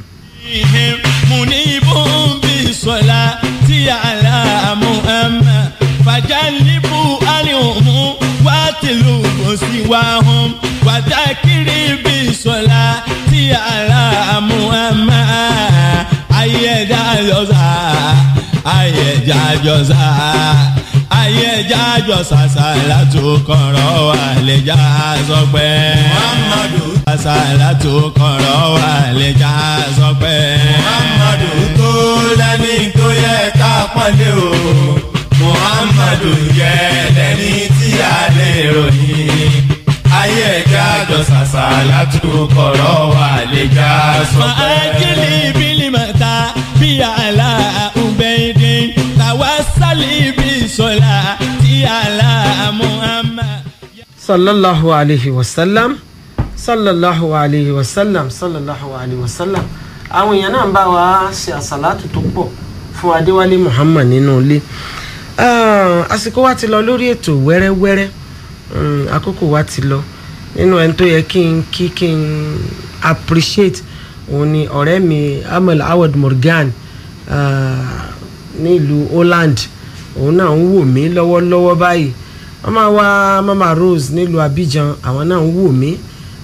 munibun bisola ti ala muhammad fajalibu alihumu watilu gosiwahum watakiri bisola ti ala muhammad ayẹja jọsa ayẹja jọsa ayẹja jọsa salatu kọrọ wàlẹjà sọpẹ muhammadu salatu kọrọ wàlẹjà sọpẹ. muhammadu tó lẹ́ni tó yẹ ká pọ́nlé o muhammadu yẹ lẹ́ni tí a lè ròyìn ayé ẹja jọ sàṣà látúkọ̀rọ̀ wà lè já sọ pé. Fa'ajili bilimata bi ala ubeidin tawasali bi sola ti ala Muhammad. sallallahu alayhi wa sallam sallallahu alayhi wa sallam sallallahu alayhi wa sallam àwọn èèyàn náà ń bá wa ṣe àṣàlátù tó pọ̀ fún adéwálé muhammad nínú ilé Ah, àsìkò wa ti lọ lórí ètò wẹ́rẹ́wẹ́rẹ́ Mm, àkókò wa ti lọ nínú ẹni tó yẹ kí n kí kí n appreciate òun ni ọ̀rẹ́ mi amal awad morgan ah, nílùú holland òun náà ń wò mí lọ́wọ́lọ́wọ́ báyìí mama wa mama rose nílùú abidjan àwọn náà ń wò mí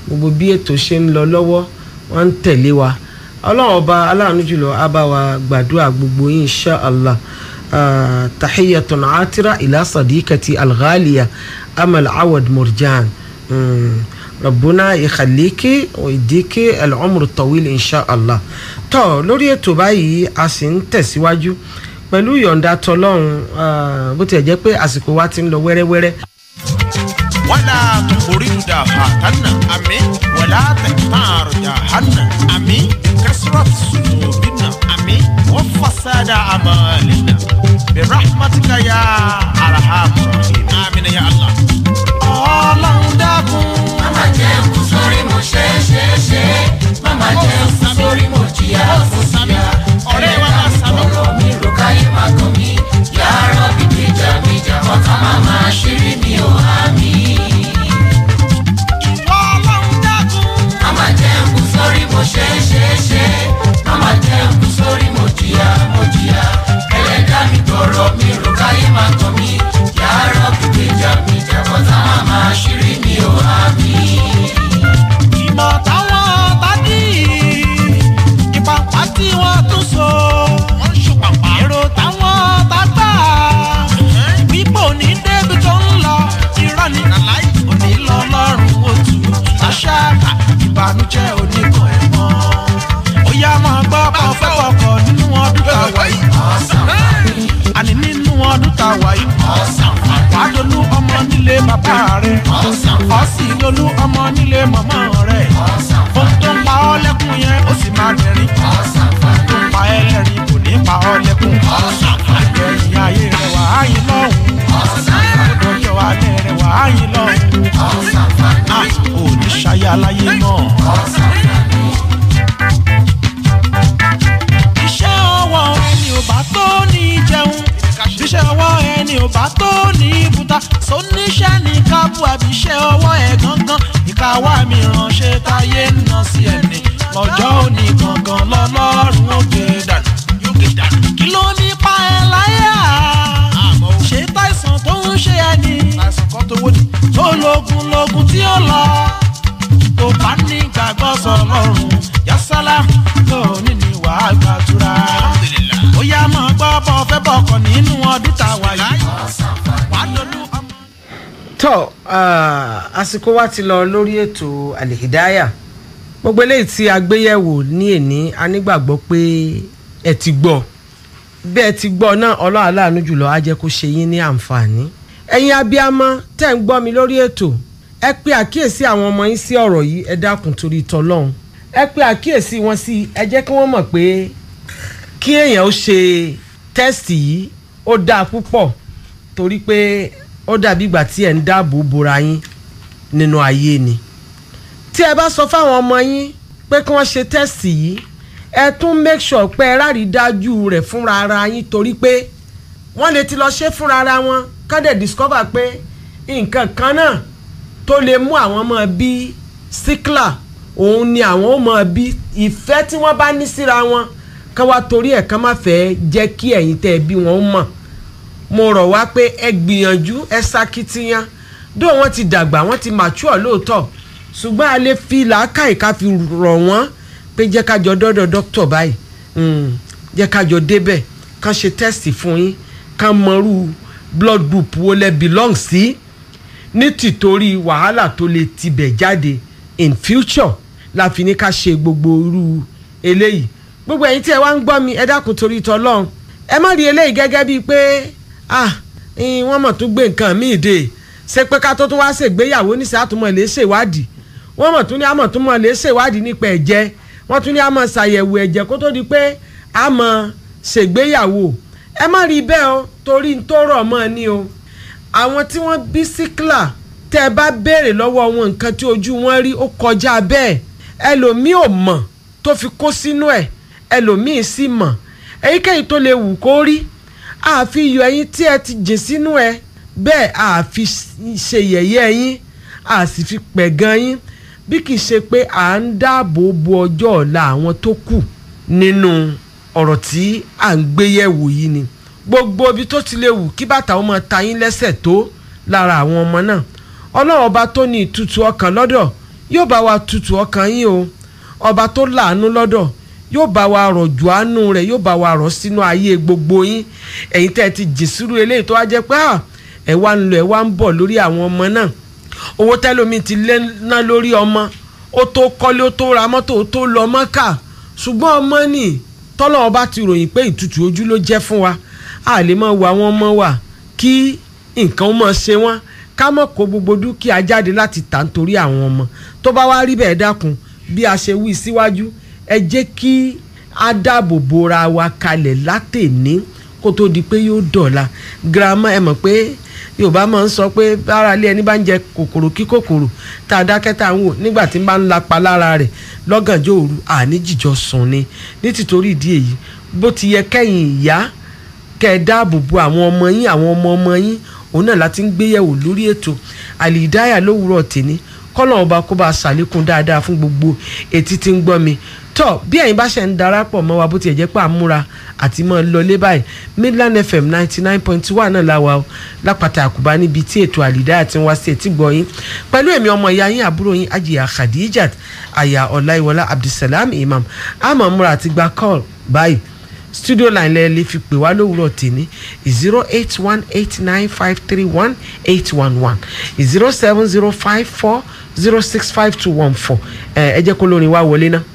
gbogbo bí ètò ṣe ń lọ lọ́wọ́ wọ́n ń tẹ̀lé wa ọlọ́run ọba aláàánú jùlọ á bá wa gbàdúrà gbogbo yín insha allah Ah, tahiyatun atira ila sadiqati alghaliya amal awad murjan Mm. rabbuna ikhaliki wa idiki al'umru tawil insha allah tó lórí ètò báyìí a sì ń tẹ̀síwájú pẹ̀lú ìyọ̀ǹda tọlọ́run ah, bó tiẹ̀ jẹ́ pé àsìkò wa ti ń lọ wẹ́rẹ́wẹ́rẹ́ ولا تخرج دهاتنا أمين ولا تختار جهنم أمين كسرة سجودنا أمين وفساد أعمالنا برحمتك يا أرحم الراحمين آمين يا الله ọlọ́run dákun. Mama jẹ́ kú sórí mo ṣe ṣe ṣe. Mama jẹ́ kú sórí mo jìyà fún jìyà. ọ̀rẹ́ wa máa sàmì. Ọ̀rọ̀ mi rò káyé máa kàn mí. Yàrá bí gbèjà gbèjà ọ̀tá máa máa ṣírí mi ò há mi. ìwọ ọlọ́run dákun. Mama jẹ́ kú sórí mo ṣe ṣe ṣe. Mama jẹ́ kú sórí mo jìyà mo jìyà. Ẹlẹ́dá mi gbọ̀rọ̀ mi rò káyé máa kàn mí. Yàrá bí gbèjà gbèjà ọ̀tá máa máa ṣírí mi ò há mi. ìmọ̀ táwọn tádì ìpàpà tí wọ́n tún so. wọ́n ń ṣùpàpà. èrò táwọn tágbà wípò ní débi tó ń lọ. irọ́ ni nàláì òní lọ lọ́rùn òtù. àṣà ìbànújẹ́ oníkan ẹ̀ mọ́. ó yá máa gbọ́ bá fẹ́ kọ̀ọ̀kọ̀ nínú ọdún tá a wà yìí. àní nínú ọdún tá a wà yìí. wàá dolú ọmọ nílé bàbá rẹ̀. ọ̀sìn dolú ọmọ nílé màmá rẹ̀. ohun tó ń pa ọ́ lẹ́kùn yẹn ó sì máa dẹ̀rín. ohun tó ń pa ẹ́ lẹ́rìn kò ní pa ọ́ lẹ́kùn. ìgbẹ̀yìn ayé rẹ̀ wà á yín lọ́hùn. ọjọ́ alẹ́ rẹ̀ wà á yín lọ́hùn. a ò ní ṣayé aláyé mọ́. iṣẹ́ ọwọ́ ẹni ò bá tó ní jẹun iṣẹ́ ọwọ́ ẹni ò bá tó ní ibùta sóníṣẹ́ ní kábù àbí iṣẹ́ ọwọ́ ẹ̀ gangan ìkáwá mi ránṣẹ́ táyé ń ná sí ẹni lọ́jọ́ òní gangan lọ́lọ́run ó gbé dànù yóò gbé dànù. kí ló ní pa ẹ láyà ṣé táìsàn tó ń ṣe ẹni táìsàn kan tó wó ni tó lógun lógun tí ó lọ tó bá ní gbàgbọ́ sọlọ́run yasalaam tó ní ní wàá gbàdúrà. ó yá máa gbọ́ bọ́ fẹ́ bọ̀kọ̀ nínú ọdún tá a wà yìí. wàá lọ́lú ọmọ. tó ah, àsìkò wa ti lọ lórí ètò alihidaya gbogbo eléyìí tí a gbé yẹ̀wò ní èní a nígbàgbọ́ pé ẹ ti gbọ́ bí ẹ ti gbọ́ náà ọlọ́run aláàánú jùlọ á jẹ́ kó ṣe yín ní àǹfààní ẹ̀yin abiyamọ tẹ́ ń gbọ́ mi lórí ètò ẹ pe àkíyèsí àwọn ọmọ yín sí ọ̀rọ̀ yìí ẹ dákun torí tọlọ́run ẹ pe àkíyèsí wọn sí ẹ jẹ́ kí wọ́n mọ̀ pé kí èèyàn ó ṣe tẹ́sítì yìí ó dáa púpọ̀ torí pé ó dàbí ìgbà tí ẹ̀ ń dáàbò bora yín nínú ayé ni tí ẹ bá sọ fáwọn ọmọ yín pé kí wọ́n ṣe tẹ́sítì yìí ẹ tún make sure pé ẹ rárí dájú rẹ̀ fúnra ara yín torí pé wọ́n lè ti lọ ṣe fúnra ara wọn kán dẹ̀ discover pé nǹkan kan náà tó lè mú àwọn ọmọ bí síkìlà òun ni àwọn ó mọ bí ìfẹ́ tí wọ́n bá ní síra wọn kán wá torí ẹ̀ kán má fẹ́ jẹ́ kí ẹ̀yin tẹ́ ẹ bí wọn ó mọ̀ mo rọ̀ wá pé ẹ gbìyànjú ẹ ṣakitiyan dó wọn ti dàgbà wọn ti mature lóòótọ́ ṣùgbọ́n a lè fi làákàyè ká fi rọ̀ wọ́n pé jẹ́ ká jọ dọ́dọ̀ dókítà báyìí Mm, jẹ́ ká jọ débẹ̀ kán ṣe test fún yín kán mọrú blood group wo lẹ belong sí ní tìtorí wàhálà tó lè tibẹ̀ jáde in future la fi ní ká ṣe gbogbo irú eléyìí gbogbo ẹ̀yin tí ẹ wá ń gbọ́ mi ẹ dákun torí tọlọ́run ẹ má rí eléyìí gẹ́gẹ́ bíi pé ah eh, wọ́n mọ̀ tún gbé nǹkan míì dé ṣé pé ká tó tún wá ṣègbéyàwó níṣẹ́ àtúmọ̀ lè ṣèwádìí wọ́n mọ̀ tún ní àmọ̀ tún mọ̀ lè ṣèwádìí nípa ẹ̀jẹ̀ wọ́n tún ní àmọ̀ ṣàyẹ̀wò ẹ̀jẹ̀ kó tó di pé àmọ̀ ṣègbéyàwó ẹ má rí bẹ́ẹ̀ o torí n tó rọ̀ mọ́ ni o àwọn tí wọ́n bí síkìlà tẹ́ ẹ bá béèrè lọ́wọ́ wọn nǹkan tí ojú wọn rí ó kọjá bẹ́ẹ̀ ẹlòmíì ò mọ̀ tó fi kó sínú ẹ̀ ẹlòmíì sì mọ̀ èyíkéyìí tó lè wù kó rí àfi yọ ẹyin tí ẹ ti jìn sínú ẹ bẹ́ẹ̀ àfi ṣe yẹ̀yẹ́ yín a sì fi pẹ̀gàn yín bí kì í ṣe pé à ń dáàbò bo ọjọ́ ọ̀la àwọn tó kù nínú ọ̀rọ̀ tí à ń gbé yẹ̀wò yìí ni gbogbo ibi tó ti lè wù kí bàtà ọmọ ta yín lẹ́sẹ̀ tó lára àwọn ọmọ náà ọlọ́run ọba tó ní ìtutù ọkàn lọ́dọ̀ yóò bá wa tutù ọkàn yín o ọba tó láàánú lọ́dọ̀ yóò bá wa rọ̀jò àánú rẹ̀ yóò bá wa rọ̀ sínú ayé gbogbo yín ẹ̀yin tẹ́ ẹ ti jì sírú eléyìí tó wá jẹ́ pé ah, ẹ wá ń lọ ẹ wá ń bọ̀ lórí àwọn ọmọ náà owó tẹ́lómi ti lé ná lórí ọmọ ó tó kọ́lé ó tó ra mọ́tò ó tó lọ mọ́kà ṣùgbọ́n ọmọ nì tọ́lọ́ ọba ti ròyìn pé ìtutù ojú ló jẹ́ fún wa a lè máa wo àwọn ọmọ wa kí nǹkan mọ̀ ṣe wọ́n ká mọ̀ kó gbogbo dúkìá jáde láti tà nítorí àwọn ọmọ tó bá wá rí bẹ́ẹ̀ dákun bí a ṣe wí síwájú ẹ jẹ́ kí a dáàbò bora wa kalẹ̀ látẹ̀ní kó tó di pé yóò dọ̀la girama ẹ mọ̀ pé yorùbá máa ń sọ pé bára lé ẹni bá ń jẹ kòkòrò kí kòkòrò tá a dákẹ́ tá a ń wò nígbà tí ń bá ń lapa lára rẹ̀ lọ́gànjọ́ òru àní jìjọ sùn ni ní tìtorí ìdí èyí bó ti yẹ kẹ́yìn ìyá kẹ́ ẹ dáàbò bo àwọn ọmọ yín àwọn ọmọ ọmọ yín òun náà láti ń gbéyẹ̀wò lórí ètò àlìdáyà lówùúrọ̀ tèmi kọ́nà ọba kó bá a ṣàlékún dáadáa fún gbogbo etí tí ń gbọ́ mi tọ́ bí ẹ̀yin bá ṣe ń darapọ̀ mọ́ wa bó tiẹ̀ jẹ́ pé àmúra àti mọ́ lọlé báyìí midland fm ninety nine point one náà la wà ó lápàtà àkùbá níbi tí ètò àlìdáyà ti ń wá sí etí gbọ́ yín pẹ̀lú èmi ọmọ ìyá yín àbúrò yín ajiya khadijat aya ọláìwọlá abdulsalam imam àmọ́ múra àti gba call báyìí studio line lẹ lè fi pè wá lówùúrọ̀ tèmi zero eight one eight nine five three one eight one one zero seven zero five four zero six five two one four ẹ ẹ jẹ́ kó lórin wá wọlé náà.